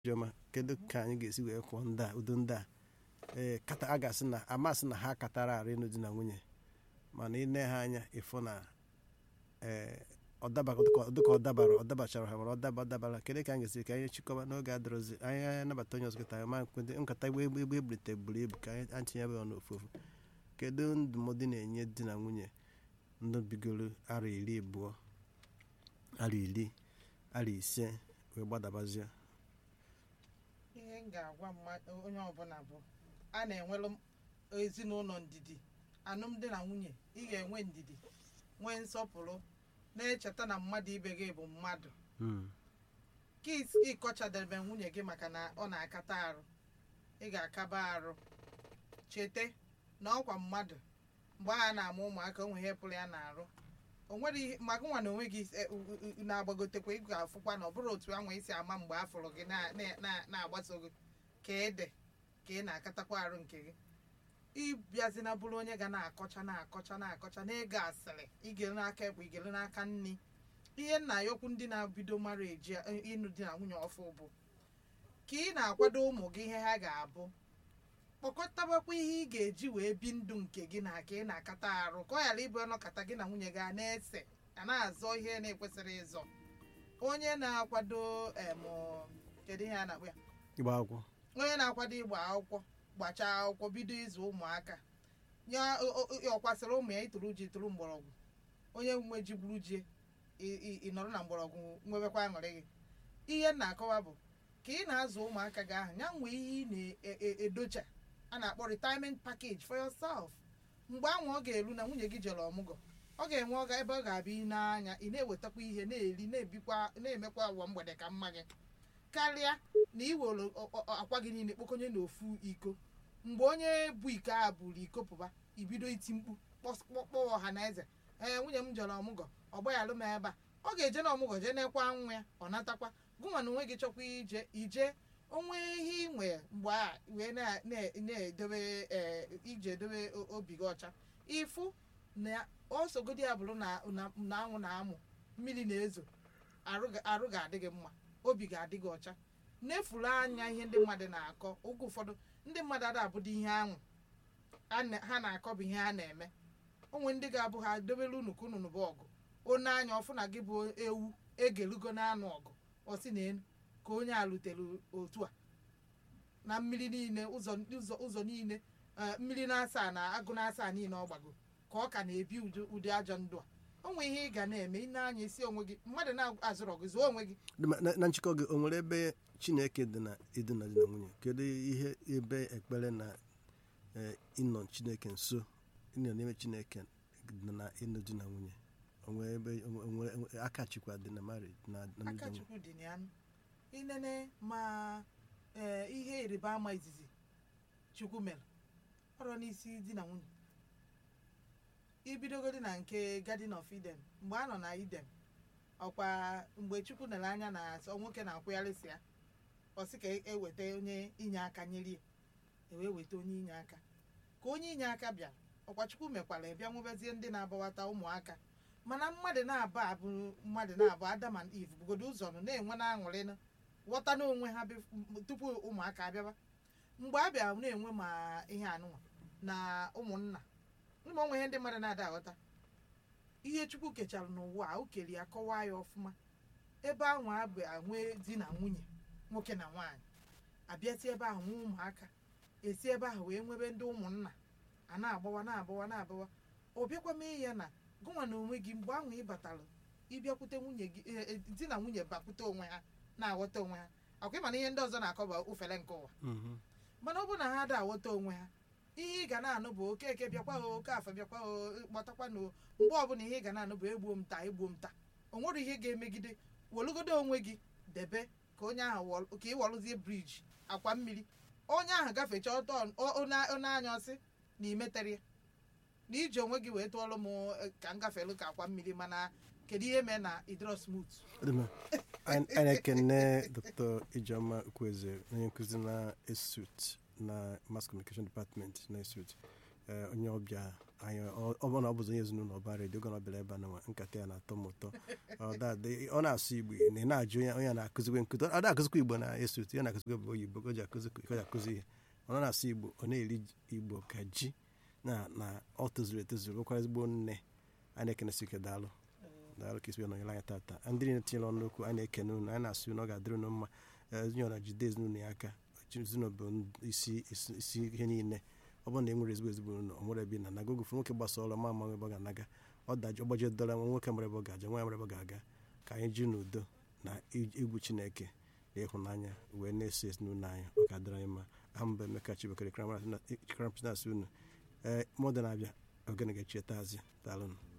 Ijeọma kedu ka anyị ga-esi wee kwụọ ndị a udo ndị a ee kata a ga-asị na amasị na ha katara arụ ịnụ di na nwunye mana ị nee ha anya ịfụ na ee ọdaba dịka ọ dabara ọ dabachara ha mana ọ daba dabara kedu ka anyị ga-esi ka anyị chịkọba n'oge adịrọzi anyị anabata onye ọzọ kịta ma nkwete nkata egbe egbe egbe eburite buru ibu ka anyị tinye ya n'ofu ofu kedu ndụmọdụ na-enye di na nwunye ndị bigoro arọ iri abụọ arọ iri arọ ise wee gbadabazie ihe m ga-agwa mmadụ onye ọbụla bụ a na-enwelu ezinụlọ ndidi alụmdi na nwunye ị ga-enwe ndidi nwee nsọpụrụ na-echeta na mmadụ ibe gị bụ mmadụ ka ịkọchadebe nwunye gị maka na ọ na-akata arụ ị ga-akaba arụ chete na ọkwa mmadụ mgbe a na-amụ ụmụaka onwe ihe pụrụ ya na-arụ o nwere ihe maka nwa na onwe gị na-agbagotekwa ị ga-afụkwa na ọ bụrụ otu anwa isi ama mgbe a fụrụ gị na-agbaso gị ka ede ka ị na-akatakwa arụ nke gị ịbịazina bụrụ onye ga na-akọcha na-akọcha na-akọcha na ịga asịrị igere n'aka ekwe igere n'aka nni ihe nna ya okwu ndị na-bido mara eji ịnụ di na nwunye ọfụ bụ ka ị na-akwado ụmụ gị ihe ha ga-abụ kpọkọtabakwa ihe ị ga-eji wee bi ndụ nke gị na ka ị na-akata arụ ka ọ ghara ịbụ ọnọkata gị na nwunye gị a na-ese a na-azọ ihe na-ekwesịrị ịzọ onye na-akwado em kedu ihe a na-akpọ ya ịgba akwụkwọ onye na-akwado ịgba akwụkwọ gbachaa akwụkwọ bido ịzụ ụmụaka ya ọkwasịrị ụmụ ya ituru ji tụrụ mgbọrọgwụ onye nwe ji gburu ji ịnọrọ na mgbọrọgwụ nwebekwa aṅụrị gị ihe m na-akọwa bụ ka ị na-azụ ụmụaka gị ahụ ya nwee ihe ị na-edocha a na-akpọ retirement package for yourself mgbe ahụ ọ ga-eru na nwunye gị jere ọmụgwọ ọ ga-enwe ọga ebe ọ ga-abịa ị n'anya ị na-ewetakwa ihe na-eri na-ebikwa na-emekwa ụwa mgbede ka mma gị karịa na iwere akwa gị niile kpokọnye n'ofu iko mgbe onye bụ iko a buru iko pụba ibido iti mkpu kpọọ ọha na eze ee nwunye m jere ọmụgwọ ọ gbaghaalụ m ebe a ọ ga-eje na ọmụgwọ jee nekwa nwa ya ọ natakwa gụnwa na onwe gị chọkwa ije ije onwe ihe ị nwe mgbe a wee na-edobe ije edobe obi gị ọcha ịfụ na osogodi ya bụrụ na anwụ na-amụ mmiri na-ezo arụ ga-adị gị mma obi ga-adị gị ọcha na-efuru anya ihe ndị mmadụ na-akọ oge ụfọdụ ndị mmadụ ada abụdo ihe anwụ ha na-akọ bụ ihe ha na-eme onwe ndị ga-abụ ha dobere unu ka unu bụ ọgụ one anya ọfụ na gị bụ ewu egelugo na-anụ ọgụ ọsị na elu ka onye a rutere otu a na mmiri niile ụzọ niile mmiri na-asa na agụ na-asa niile ọ gbago ka ọ ka na-ebi ụdị ajọ ndụ a onwe ihe ị ga na-eme ị na-anya isi onwe gị mmadụ na-azụrọ gị zụọ onwe gị na nchịkọ gị o nwere ebe chineke dị na ịdị na di na nwunye kedu ihe ebe ekpere na ịnọ chineke nso ịnọ n'ime chineke dị na ịnụ di na nwunye onwere ebe onwere aka chikwa dị na marriage na aka chukwu dị na ya inene ma ihe ịrịba ama izizi chukwu mere ọrụ n'isi di na nwunye ibidogodi na nke garden of eden mgbe a nọ na eden ọkwa mgbe chukwu nere anya na asọ nwoke na-akwụgharịsị ya ọ sị ka eweta onye inye aka nyere ya ewee weta onye inye aka ka onye inye aka bịara ọkwa chukwu mekwara bịa nwebezie ndị na-abawata ụmụaka mana mmadụ na-abụ abụ mmadụ na-abụ adam and eve bugodo ụzọ nọ na-enwe na aṅụrị ghọta n'onwe ha tupu ụmụaka abịaba mgbe a bịara na-enwe ma ihe anụnwa na ụmụnna ụmụ onwe ihe ndị mmadụ na-ada aghọta ihe chukwu kechara n'ụwa a o kere ya kọwaa ya ọfụma ebe ahụ abụ nwee di na nwunye nwoke na nwaanyị abịati ebe ahụ nwee ụmụaka esi ebe ahụ wee nwebe ndị ụmụnna a na-agbawa na-agbawa na-agbawa ọ bịakwa mee ya na gụnwa na onwe gị mgbe ahụ ị batara ịbịakwute nwunye gị di na nwunye bakwute onwe ha na-aghọta onwe ha akwa ịma na ihe ndị ọzọ na-akọba ufere nke ụwa mana ọ bụrụ na ha ada aghọta onwe ha ihe ị ga na-anụ bụ okeke bịakwa o oke afọ bịakwa o kpọtakwa na mgbe ọbụla ihe ị ga na-anụ bụ egbuo m taa egbuo m taa o nwere ihe ga-emegide welugodo onwe gị debe ka onye ahụ ka ị wọrụzie briji akwa mmiri onye ahụ gafechaa ọtọ onye anya ọsị na imetere ya na iji onwe gị wee tụọrọ m ka m gafelu ka akwa mmiri mana kedu ihe mee na idro smooth anyị na-ekene dr ijeọma ukwueze onye nkụzi na esut na mass communication department na esut onye ọbịa anyị ọ ọ bụrụ na ọ bụzi onye ezinụlọ ọba redio oge ọ bịara ebe a na nkata ya na-atọ m ụtọ ọ da- ọ na-asụ igbo na ị na-ajụ onye onye na-akụzikwe nkụzi ọ na-akụzikwa igbo na-eso otu ya na-akụzikwa bụ oyibo ka o ji akụzi ka o ji akụzi ihe ọ na-asụ igbo ọ na-eri igbo ka ji na na ọ tozuru etozuru bụkwa ezigbo nne a na-ekenesi ike daalụ daalụ ka isi nọnyere anyị tata ndị niile tinyere ọnụ okwu anyị na-ekene unu anyị na-asị unu ọ ga-adịrị unu mma ezinụlọ na jide ezinụlọ ya aka ezinụlọ bụ isi isi isi ihe niile ọ bụrụ na e nwere ezigbo ezigbo ụlọ ọ nwere ebe ị na-anaga oge ụfọdụ nwoke gbasa ọrụ ma ama ebe ọ ga-anaga ọ daji ọgbaje dọla nwa nwoke mara ebe ọ ga-aja nwa mara ebe ọ ga-aga ka anyị ji n'udo na egwu chineke na ịhụnanya wee na-eso ezinụlọ anyị ọ ga-adịrị anyị mma aha mba emeka chibekere krampus na-asị unu ee mọdụ na-abịa ogene ga-echietazi daalụnụ